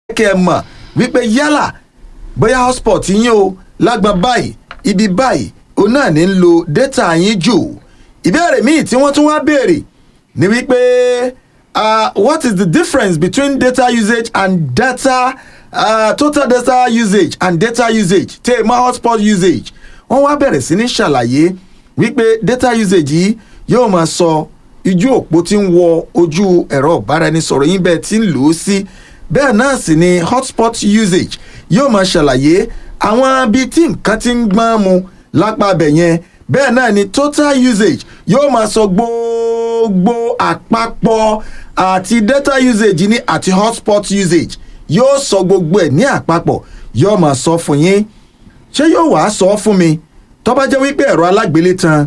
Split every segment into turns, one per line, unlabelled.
kẹ́ ẹ mọ̀ wípé yálà bóyá hotspot yín o lágbọn báyìí ibi báyìí òun náà ní ń lo data yín jù ìbéèrè míì tí wọ́n tún wá béèrè ni wípé uh, what is the difference between data usage and data uh, total data usage and data usage tẹ́ ẹ mọ̀ hotspot usage wọ́n wá bẹ̀rẹ̀ sí ní ṣàlàyé wípé data usage yìí yóò máa sọ ojú òpó tí ń wọ ojú ẹ̀rọ ìbáraẹnisọ̀rọ̀ yín bẹ́ẹ̀ tí ń lò ó sí bẹ́ẹ̀ náà sì ni hotspot usage yóò máa ṣàlàyé àwọn ibi tí nǹkan ti ń gbọ́n mu lápá abẹ yẹn bẹ́ẹ̀ náà ni total usage yóò máa sọ gbogbo àpapọ̀ àti data usage ní àti hotspot usage yóò sọ gbogbo ẹ̀ ní àpapọ̀ yóò máa sọ fún yín ṣé yóò wàá sọ fún mi tó bá jẹ́ wípé ẹ̀rọ alágbélétan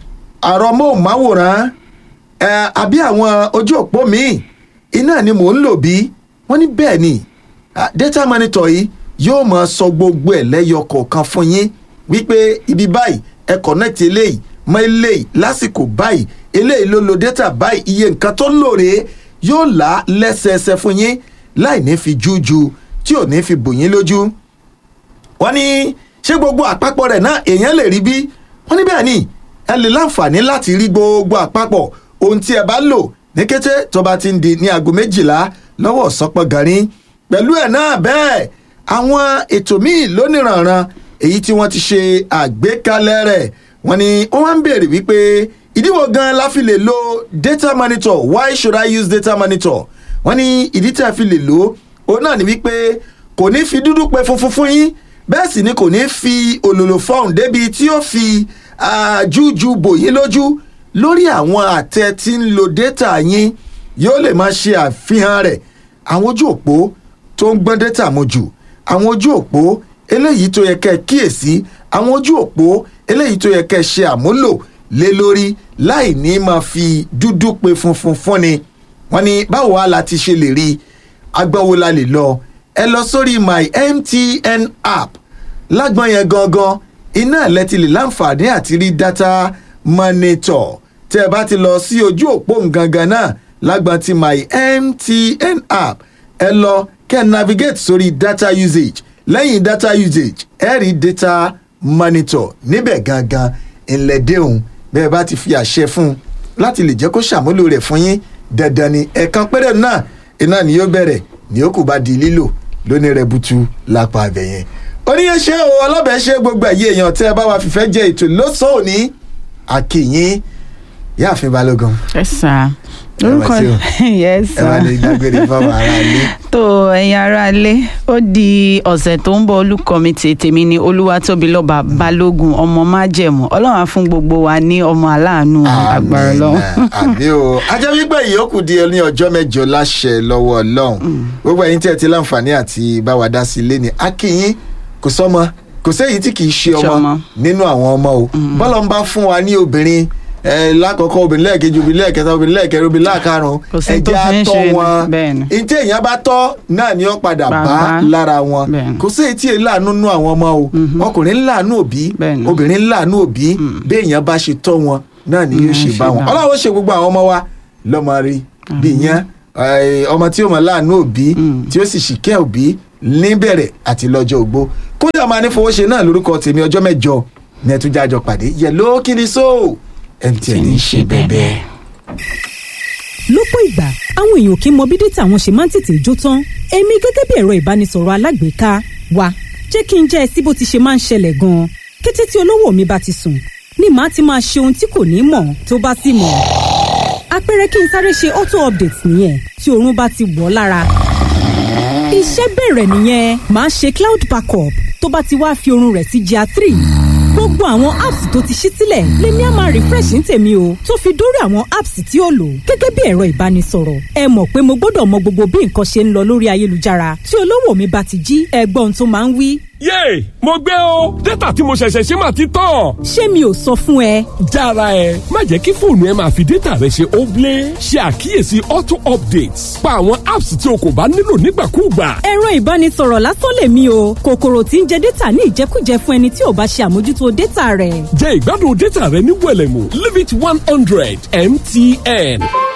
àrọ móhùnmáwòrán ẹ àbí àwọn ojú òpó míì iná ni mò ń lò bí wọ́n ní bẹ́ẹ̀ ni ah, data monitor yìí yóò máa sọ gbogbo ẹ̀ lẹ́yọ kọ̀ọ̀kan fún yín wípé ibi báyìí ẹ connect eléyìí mọ eléyìí lásìkò báyìí eléyìí ló lo data báyìí iye nǹkan tó ń lò rèé yóò là á lẹ́sẹẹsẹ fún yín láì ní fi jújú tí ò ní fi bò yín lójú wọ́n ní ṣé gbogbo àpapọ̀ rẹ̀ náà èèyàn lè rí bí wọ́n ní bẹ́ẹ̀ ni ẹ lè láǹfààní láti rí gbogbo àpapọ̀ ohun tí ẹ bá lò ní kété tó bá ti ń di ní aago méjìlá lọ́wọ́ sọpọ̀ gàrín pẹ̀lú ẹ̀ náà bẹ́ẹ̀ àwọn ètò míì lóníranran èyí tí wọ́n ti ṣe àgbékalẹ̀ rẹ̀ wọ́n ní wọ́n wá ń béèrè wípé ìdíwọ̀ gan la fi lè lo data monitor why should I use data monitor wọ́n ní ìdí tí a fi lè lò ó náà ni wípé kò ní fi dúdú pe funfun fún yín bẹ́ẹ̀ sì ni kò ní fi òlòlò fọ́ọ̀n débi tí ó fi jújú bò yín lójú lórí àwọn àtẹ tí ń lo data yín yóò lè máa ṣe àfihàn rẹ̀ àwọn ojú òpó tó ń gbọ́n data mu jù àwọn ojú òpó eléyìí tó yẹ kẹ́ ẹ kíyèsí àwọn ojú òpó eléyìí tó yẹ kẹ́ ẹ ṣe àmúlò lé lórí láì ní máa fi dúdú pe funfun fúnni wọ́n ní báwo wá la ti ṣe lè rí agbọ́wó la lè lọ ẹ lọ sórí my mtn app lágbọ́n yẹn gangan iná ẹ̀ lẹ́tí lè láǹfààní àti rí data monitor tẹ́ ẹ bá ti lọ sí ojú òpó gangan náà lágbọ́n ti my mtn app ẹ lọ kẹ́ ẹ navigate sórí data usage lẹ́yìn data usage ẹ rí data monitor níbẹ̀ gangan ńlẹ̀dẹ́hùn bẹ́ẹ̀ bá ti fi àṣẹ fún un láti lè jẹ́ kó ṣàmúlò rẹ̀ fún yín dandan ni ẹ̀ẹ̀kan péré náà iná ni yóò bẹ̀rẹ̀ ní ó kù bá di lílò lónìí rẹ̀ butu lápá abẹ yẹn oníyẹn ṣe o ọlọ́bẹ̀ ṣe gbogbo ẹ̀yẹ èèyàn tẹ́ ẹ bá wa fìfẹ́ jẹ ètò lọ́sàn-án òní àkìyìn yáàfin balógun.
ẹ sà lórúkọ
Ẹ wá
yes
ẹ wá
sà
lè dágbére fáwọn ará ilé.
tó ẹ̀yin ará ilé ó di ọ̀sẹ̀ tó ń bọ̀ olùkọ́mìtì tèmi ni olúwatóbilọ́ba balógun ọmọ májẹ̀mú ọlọ́run á fún gbogbo wa ní ọmọ aláàánú agbára lọ́wọ́.
àbí o ajá wípé ìyókù di ní ọjọ́ mẹ́jọ láṣẹ lọ́wọ́ ọlọ́run gbogbo ẹ̀yin tí ẹ ti láǹfààní àti bá wa dá sí ilé ni akínyín kò sọ́mọ kò séyìí tí kì í ṣe ọmọ
Ṣọmọ.
nínú àwọn ọmọ o bọ́lá ń bá fún wa ní obìnrin ẹ lákọ̀ọ́kọ́ obìnrin lẹ́ẹ̀kejì obìnrin lẹ́ẹ̀kẹta obìnrin lẹ́ẹ̀kẹrin obìnrin láàkárùn
Kò sí tó
ẹ̀jẹ̀
fi ń
àtọ́
ṣe
wọn
bẹ́ẹ̀ ni.
ntí èèyàn bá tọ́ náà ni ó padà bá
Bàbá.
lára wọn
Bẹ́ẹ̀ ni.
kò séyìí tí èyí láàánú nú àwọn ọmọ o ọkùnrin ńláàánú òbí
Bẹ́ẹ̀ ni.
obìnrin ńláàánú òbí bí èèyàn bá ṣe tọ́ wọn náà ni yóò
Mm,
ṣe
ṣe
bá wọn
bá wọn.
ọlọ́run ó ṣe gbogbo àwọn ọmọ wa lọ́mọ rí bí yẹn ọmọ tí ó mọ láàánú òbí tí ó sì ṣìkẹ́ òbí níbẹ̀rẹ̀ àti lọ́jọ́ ògbó kódà máa ní fowó ṣe náà lórúkọ tèmi ọjọ́ mẹ́jọ ní ẹtújájọ pàdé yẹ ló kí ni so mtn ń ṣe bẹ́ẹ̀
lọ́pọ̀ ìgbà àwọn èèyàn kì í mọ bí dátà wọn ṣe máa ń tètè jó tán èmi gẹ́gẹ́ bí ẹ̀rọ ìbánisọ̀rọ̀ alágbèéká wa jẹ́ kí n jẹ́ ẹ sí bó ti ṣe máa ń ṣẹlẹ̀ gan-an kété tí olówó mi bá ti sùn ni màá ti máa ṣe ohun tí kò ní mọ̀ tó bá sì mọ̀ àpẹẹrẹ kí n sáré ṣe auto update nìyẹn tí oorun bá ti wọ̀ ọ́ lára iṣẹ́ bẹ̀rẹ̀ nìyẹn màá ṣe cloud backup tó bá ti wá fi oorun rẹ̀ sí gr three gbogbo àwọn apps tó ti ṣí sílẹ̀ lèmi á máa refresh ní tèmi o tó fi dórí àwọn apps tí ó lò gẹ́gẹ́ bí ẹ̀rọ ìbánisọ̀rọ̀ ẹ mọ̀ pé mo gbọ́dọ̀ mọ gbogbo bí nǹkan ṣe ń lọ lórí ayélujára tí olówó mi bá ti jí ẹgbọ́n tó máa ń wí
yéè mo gbé o dátà tí mo ṣẹ̀ṣẹ̀ ṣe máa ti tán.
ṣé mi ò sọ fún ẹ
jára ẹ má jẹ́ kí fóònù ẹ máa fi dátà rẹ ṣe óblé ṣe àkíyèsí auto updates pa àwọn apps tí o kò bá nílò nígbàkúùgbà.
ẹ̀rọ ìbánisọ̀rọ̀ lásán lèmi o kòkòrò tí ń jẹ dátà ní ìjẹkújẹ fún ẹni tí ò bá ṣe àmójútó dátà rẹ̀
jẹ́ ìgbádùn dátà rẹ ní wẹ̀lẹ̀mú limit one hundred mtn.